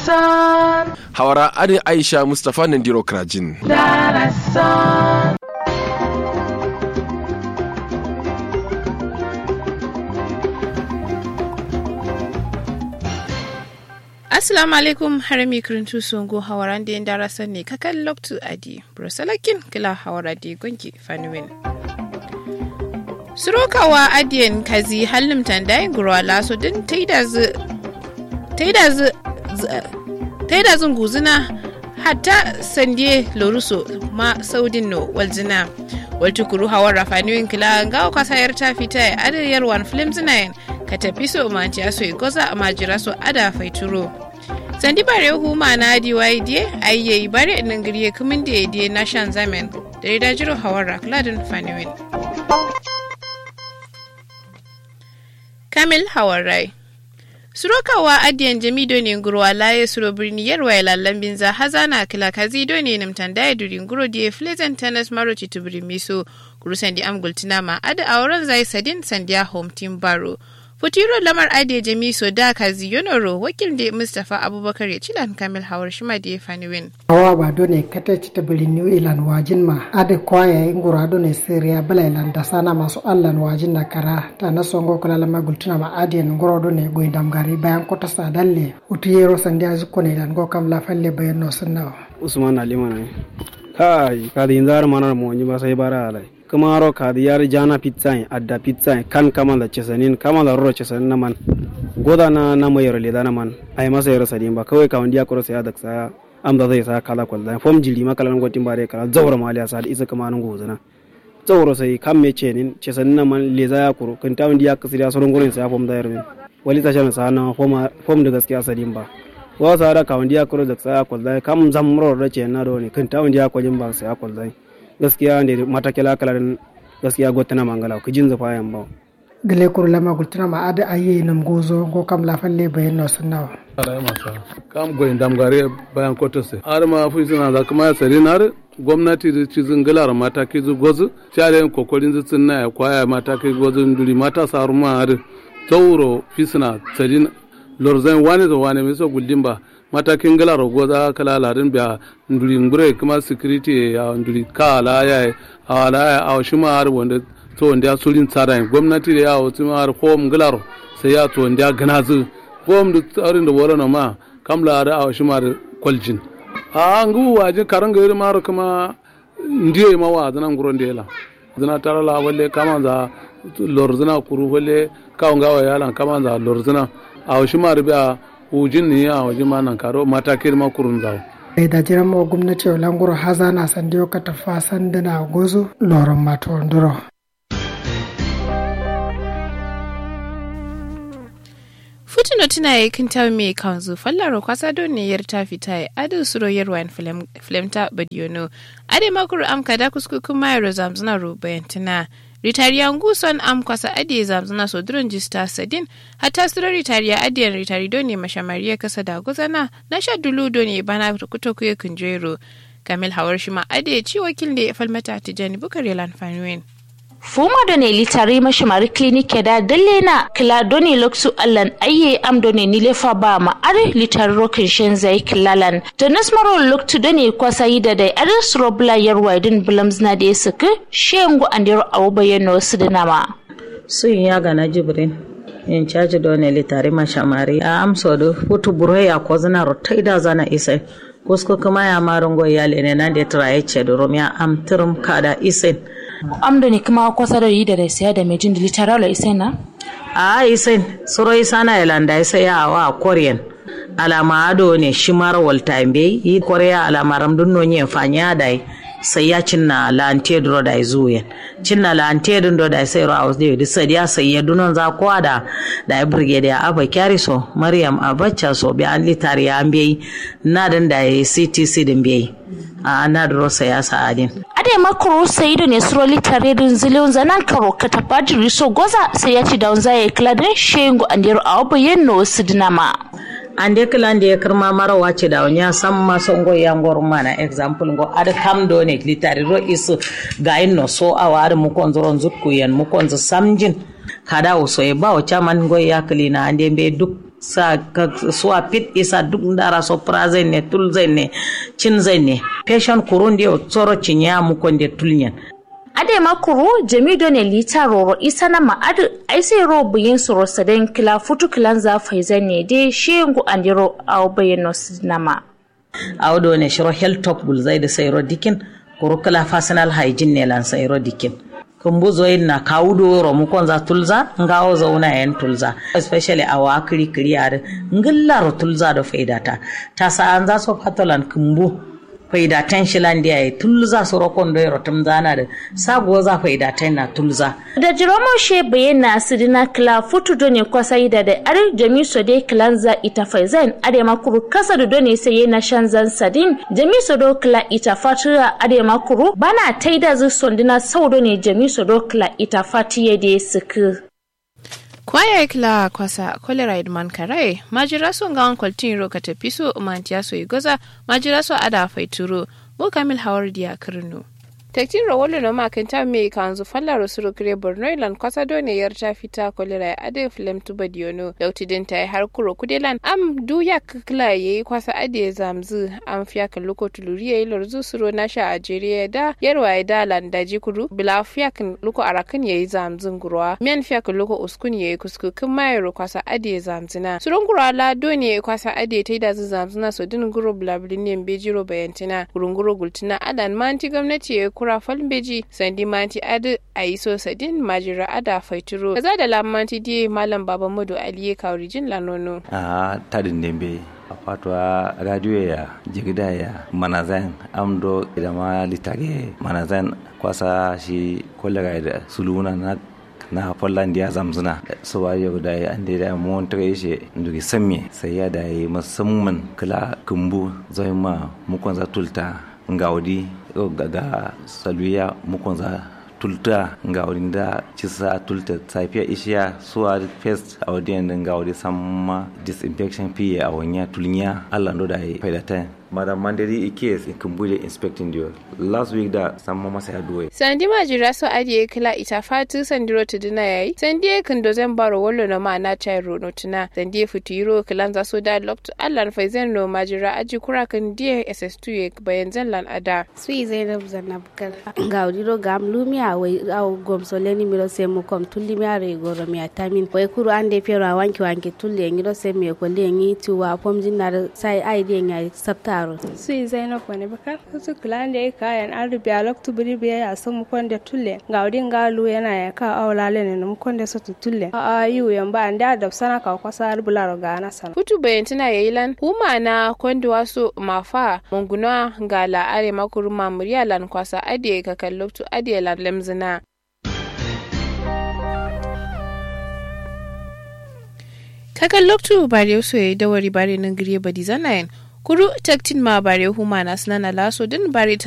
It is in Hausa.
hawara adi aisha mustapha nandiro krajin Assalamu alaikum harami kirintu songo hawaran da yanda rasan ne kakan loktu adi brosalakin kila hawara da gonki fanuwin. Surokawa adiyan kazi halin tandayin gurwa laso din taida zun guzina hatta sandie loruso ma saudin no waljina waltukuru hawar rafaniwin kila gawa kwasayar ta fita adadiyar wan film zinayen ka tafi so manci aso goza a majira so ada faituro sandi bare huma na dyd ayye bare nan giriye kumin da ya na shan zamen da ya dajiro hawar rakladin faniwin kamil hawar rai surokawa adiyan jami ne ngurwa laye suro birni yarwa ya lallan binza hazana kila kazi doni nimtan daya durin guro die flezen tennis maro chitubiri miso guru sandi am gultina ma ada auren zai sadin sandiya home team baro Futuro lamar ade jami so da kazi yonoro wakil da Mustapha Abubakar ya cilan Kamil Hawar Shima da ya fani win. Hawa ba dole kata ci ta bili New Ilan wajin ma ade kwaya ingura dole siriya bala ilan da sana masu allan wajin na kara ta na songo kula lama gultuna ma ade ngoro dole goyi damgari bayan kota sa dalle utu yero sandi azu kone ilan go kam la falle bayan no sunna. Usman Ali mana kai kadi inzar manar mo nyi ba sai bara alai. kamaro kadi yar jana pizza adda pizza kan kama da cesanin kama da roro cesanin na man goda na na mai yaro da na man ai masa yaro sadin ba kawai kawon diya kuro sai da sa am da zai sa kala kwal da fom jili maka lan gotin bare kala zawra mali sa da isa kama nan gozana zawro sai kam me cenin cesanin na man leza ya kuro kan tawon diya kasiri asoron gurin sai fom da yaro wali ta shana sa na fom fom da gaskiya sadin ba wa sa da kawon diya kuro da sa kwal da kam zamro da ce na do ne kan tawon diya kwajin ba sai kwal da gaskiya ne matakila kalarin gaskiya gotana mangala ku jinza fayan ba gele kur lama gultuna ma ada ayi nam gozo go kam la falle bayan no sunna ala masa kam goyin damgare bayan kotose har ma fu suna da kuma ya tsari na gwamnati da cizin galar mata ki zu gozu share kokorin zutsun na ya kwaya mata ki gozu duri mata saru ma har tauro fi suna tsari lorzan wani da wani mai so guldin ba matakin gala rogo za kala ladin biya nduri ngure kuma security ya nduri kala ya ala ya a shi ma har wanda to wanda ya sulin tsara gwamnati da ya wasu ma har home gala sai ya to wanda ya gana zu home da tsarin da wala ma kamla da a shi ma har kwaljin a ngu waje karanga yiri ma kuma ndiye ma wa zanan guron da yala zana tara la walle kama za lorzina kuru walle kawon gawa yalan kama za lorzina a shi ma biya ujin ni a waje ma nan karo mata kirma kurun zawo ai da jiran mo gwamnati o languro haza na sandiyo ka tafa sandana gozo loron mato nduro Futino tuna yi kin tawi mai kanzu fallaro kwasa don ne yar ta fita ya adu suro yarwan flemta badiyono ade makuru amka da kuskukun mayar zamzuna ro bayantina ritariya nguson am kwasa adi zamzuna so duron jista sadin hatta suro ritariya adiyan ritari don ne mashamariya kasa da guzana na sha dulu don ne bana kuto kuye kunjero kamil hawar shi ma adi ci wakil da ya falmata tijani bukar yalan fanuwen. fuma da ne litare mashimari klinike da dalle na kila doni loksu allan ayye am doni nilefa ba ma are litare rokin shen zai kilalan da nasmaro loktu doni kwasa yi da dai are surobla yarwa din bilams na da suka shengu andiro awu bayyano su da nama sun ya gana jibrin in caji doni litare mashamari a amso da hutu burhe ya kozana rotai da zana isai kusko kuma ya marungo ya lene na da traye ce da romiya am tirum kada isai amdo ne kuma kwasa da yi da da siya da mejin da literala isai na? a isai suro isa na ilanda isa ya wa korean alama ado ne shi mara walta be yi korea alama ramdun no nye fanya da sai ya cinna lante dro da zuyen cinna lante dun do da sai ro aus de di sai ya sai ya dunon za ko da da brigade ya aba kyari so maryam abacha so bi an litari ya be na dan da ctc din be a na da rosa ya sa adin ade makoro sai da ne suro litare dun zilon zanan karo ka tabbaji riso goza sai ya ci da unza ya kladin shengo andiro awo yenno sidinama ande kilande ya kirma mara wace da wanya san maso ngo ya ngor mana example ngo ada kam do ne litari ro isu ga inno so awa ada mu kon zoron zutku yan mu kon samjin kada o so e bawo chaman ngo ya kilina ande be duk sa suwa pit isa duk ndara so prazen ne tul ne cin ne patient kurun dio tsoro cinya mu konde tulnyen ade makuru jamido ne lita roro isa na ma'adu ai sai ro buyin suro saden kila futu kilan za faizan ne de shengu andiro au bayano sinama awdo ne shiro health top bul zai da sayro dikin kuru kila personal hygiene ne lan sayro dikin kumbuzo yin na kawudo ro mu konza tulza ngawo zauna yan tulza especially awa kiri kiri ar ngilla tulza do faidata ta sa an za so patolan kumbu faida tan shilandiya ya tulza su rokon da rotum zana da sabuwa za faida tan na tulza. Da jiromo she bayyana sidina kila futu done kwasa ida da are jami so de kilanza ita faizan are makuru kasa da done sai yana shanzan sadin jami so do kila ita fatura are makuru bana taida zu sondina saudo ne jami so do kila ita fatiye de suku. kwaya kila kwasa kolera idman karai majira so ngawan kwaltin ro kata piso mantiya so igoza majira so ada faituro mo kamil hawar diya kirno tektin rawolo no ma kan ta me kanzu falla ro suru kire borno ilan kwasa do ne yar ta fita kolera ya ade film tuba diono dauti din ta har kuro kudelan am du ya kla yayi kwasa ade zamzu am fiya kan loko tuluri yayi lorzu suro na sha ajeriya da yarwa ya da landaji kuru bila fiya kan loko arakan yayi zamzun gurwa miyan fiya kan loko uskun yayi kusku kun mayro kwasa ade zamzuna surun gurwa la do ne kwasa ade ta da zamzuna so din guro blabilin bejiro bayantina gurunguro gultina adan manti gwamnati yayi kura falbeji sandi manti adi a yi so sadin majira ada faituro kaza da lamanti die malam baba mudu aliye kaurijin lanono a tadin dembe a fatwa radio ya jigida ya manazan amdo idama litage manazan kwasa shi kollega da suluna na na Poland ya zamzuna so wa yau da ya ande da mun tare shi ndugi samme sai ya da yi musamman kala kumbu zai ma mukon za tulta ngaudi ga saluya mukon za tulta nga wani da cisa tulta safiya ishiya suwa first a wadiyan da nga wadi samma disinfection fiye a wanya tulnya allah ndo da yi faidata madam mandari ikes in kumbuje inspecting dio last week da samma masa ya duwe sandi majira so adiye kila ita fatu sandiro tuduna yayi sandi kan do zan baro wallo na ma na chai ro notuna sandi futiro kilan za so da lokto allah faizan no majira aji kura kan die ss2 ye bayan zan lan ada sui zainab zanab kal gaudiro gam lumia wai au gomso leni miro semo kom tulli mi are goro mi atamin wai kuru ande pero wanki wanki tulli ngiro semo ko lengi tuwa pomjin na sai aide nya sapta yaro. su yi zainab wani bakar su kula da ya kayan an rubiya loktu biri biya ya san mu kwanda tulle ga udin galu yana ya ka awla lene mu kwanda su tulle a a yu yan ba da da sana ka kwasa rubula ga na sana. Kutu bayantina ya yi lan huma na kwanda wasu mafa munguna ga la'are makuru mamuriya lan kwasa adiye ka kan loktu adiye lan lemzina. kakan loktu bare so yayi dawari bare nan gire badi zanayen kuru taktin ma bare huma na sanana laso din bare